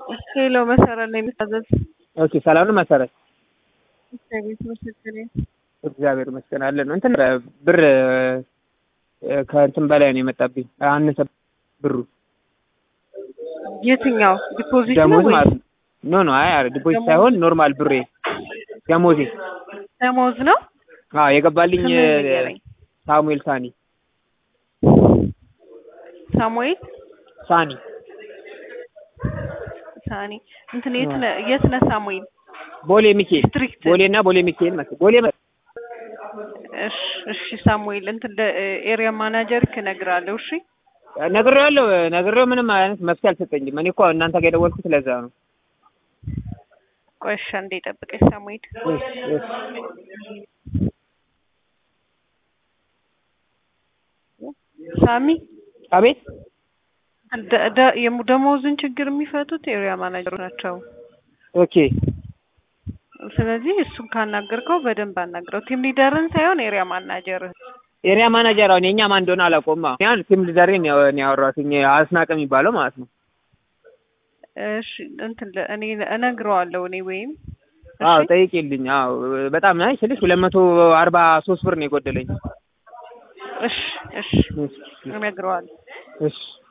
ሄሎ መሰረት ነው የሚታዘዝ። ኦኬ ሰላም ነው መሰረት? እግዚአብሔር ይመስገን። እግዚአብሔር ይመስገን አለን። እንትን ብር ከእንትን በላይ ነው የመጣብኝ፣ አነሰ ብሩ። የትኛው ዲፖዚት ነው ደሞዝ ወይ ማለት ነው። ኖ ኖ፣ አይ አረ ዲፖዚት ደሞዝ? ሳይሆን ኖርማል ብሬ ደሞዜ። ደሞዝ ነው? አዎ የገባልኝ ስምህን ንገረኝ። ሳሙኤል ሳኒ ሳሙኤል ሳኒ ሳኒ እንትን የት ነህ የት ነህ ሳሙኤል? ቦሌ ሚካኤል ዲስትሪክት ቦሌ እና ቦሌ ሚካኤል መሰለኝ ቦሌ መ- እሺ እሺ ሳሙኤል እንትን ኤሪያ ማናጀር እነግርሃለሁ። እሺ ነግሬዋለሁ ነግሬው ምንም አይነት መፍትሄ አልሰጠኝም። እኔ እኮ እናንተ ጋር የደወልኩት ለዛ ነው። ቆይ እሺ አንዴ ጠብቀኝ ሳሙኤል። እሺ እሺ ሳሚ አቤት ደ- ደ- የሙ- ደሞዝን ችግር የሚፈቱት ኤሪያ ማናጀሮች ናቸው። ኦኬ ስለዚህ እሱን ካናገርከው በደንብ አናግረው። ቲም ሊደርን ሳይሆን ኤሪያ ማናጀር ኤሪያ ማናጀር አሁን የኛ ማን እንደሆነ አላውቀውም። ያን ቲም ሊደሬን ነው ያወራሁት አስናቀ የሚባለው ማለት ነው። እሺ እንትን ለ- እኔ እነግረዋለሁ እኔ ወይም አዎ እሺ ጠይቂልኝ። አዎ በጣም ናይ ስልሽ ሁለት መቶ አርባ ሶስት ብር ነው የጎደለኝ። እሺ እሺ እሺ እነግረዋለሁ። እሺ